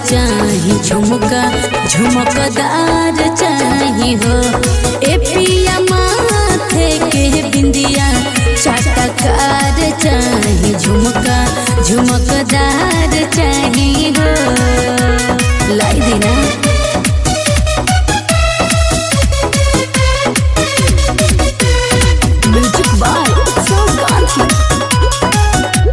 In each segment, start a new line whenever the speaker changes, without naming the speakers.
चाही झुमका झुमकदार चाही हो ए पिया माथे के बिंदिया चाटकार चाही झुमका झुमकदार चाही हो लाई देना म्यूजिक बाय उत्सव गांधी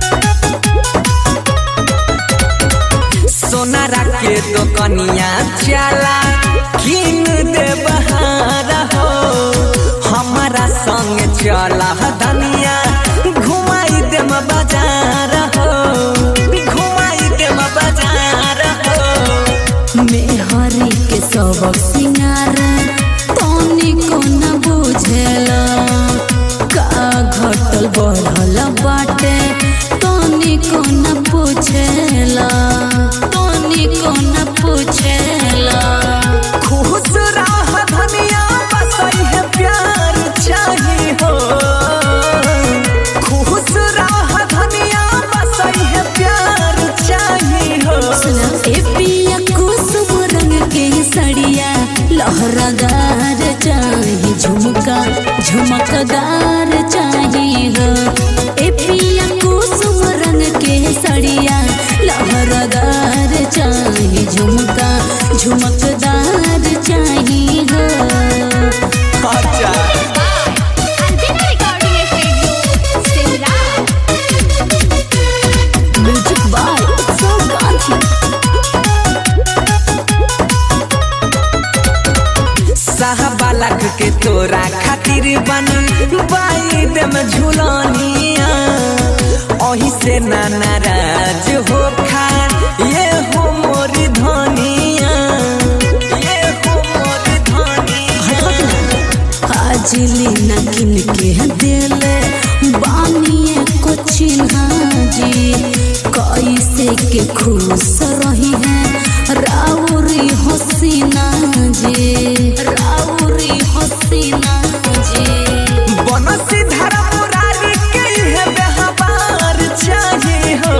सोनारा के तो कनिया चला किन दे बहारा हो हमारा संग चला धनिया घुमाई दे बाजार हो घुमाई दे बाजार हो
मेहरी के सबक सिंगार तनी को न बुझेला का घटल बढ़ल बाटे तनी को न पूछेला तनी को न पूछेला
खुश रह धनिया बसई है प्यार चाहिए हो खुश रह धनिया बसई है प्यार चाहिए हो
सुना ए पिया कुसुम रंग के सड़िया लहरादार चाही झुमका झुमकदार चाही हो ए पिया कुसुम रंग के सड़िया लहरादार चाही झुमका झुमकदार चाही हो
अच्छा
Alpina Recording Studio, Simla.
Music by Utsav Gandhi
साहबालक के तोरा खातिर बन बाई दम झुलानिया ओही से ना नाराज हो खा ये हो मोरी धनिया ये हो मोरी धनिया
हाजिली न किन के दिले बानिए को चिन्हा जी कैसे के खुश रही है राउरी हसीना जी राउरी हसीना जी
बनसी धरा मुरारी के है बेहबार चाहिए हो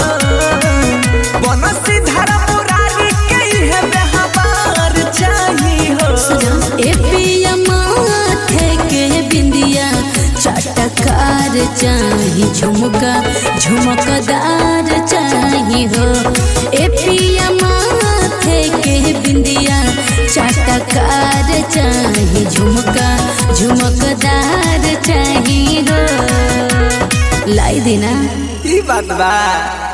बनसी धरा मुरारी के है बेहबार चाहिए हो
ए पिया माथे के बिंदिया चटकार चाही झुमका झुमकदार चाही हो ए पिया माथे के बिंदिया चटकार चाही झुमका झुमकदार चाही हो लाई देना
ई बात बा